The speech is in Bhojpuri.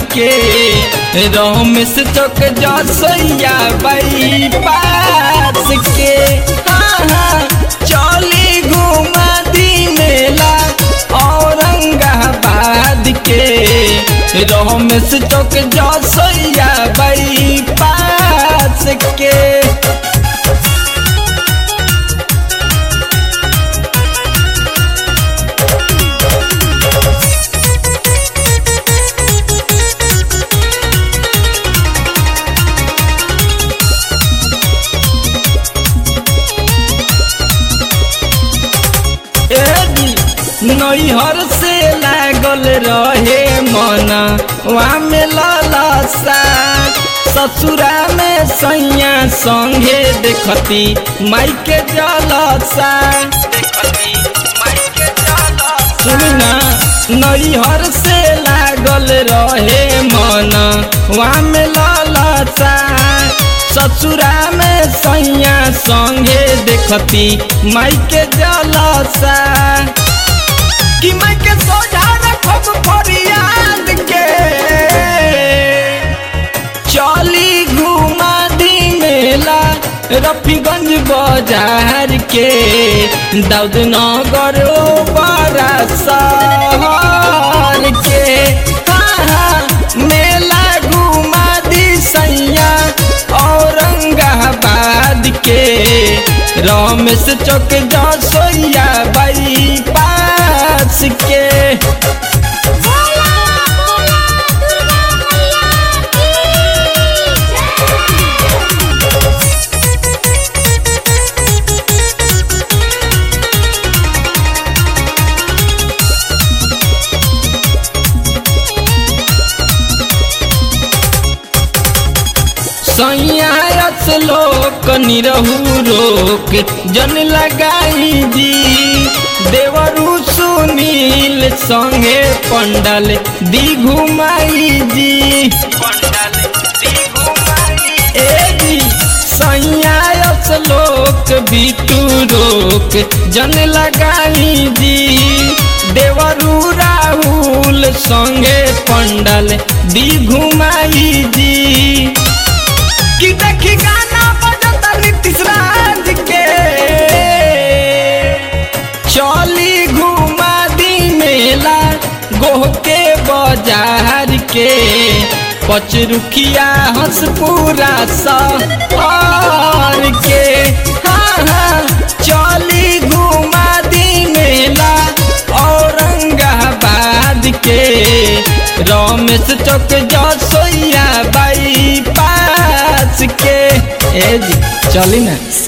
के रमेश चौक जसैया बाई पास के हाँ हाँ चली घुमा दी मेला औरंगाबाद के रमेश चौक जसैया बाई पास के नैहर से लागल रहे मन वहाँ में ललसा ससुरा में सैया संगे देखती माई के जलसा सुना नैहर से लागल रहे मन वहाँ में ललसा ससुरा में सैया संगे देखती माई के जलसा कि मैं के सोझा रखब फरियाद के चली घुमा दी मेला रफीगंज बाजार के दाऊद नगर बड़ा शहर के हाँ हाँ मेला घुमा दी सैया औरंगाबाद के रमेश चौक जसोइया बाई पास के बोला बोला दुर्गा मैया की जय सैयास लोक निरहू रोक जन लगाई जी देवरु सुनील संगे पंडल दी घुमाई जी ए जी सैयास लोक बिटू रोक जन लगाई जी देवरु राहुल संगे पंडल दी घुमाई जी कि देखी गाना बजता नीतीश राज के चली घुमा दी मेला गोह के बाजार के पचरुखिया हंसपुरा सहर के हाँ हाँ चली घुमा दी मेला औरंगाबाद के रमेश चौक जसोइया बाई पास के ए जी चली ना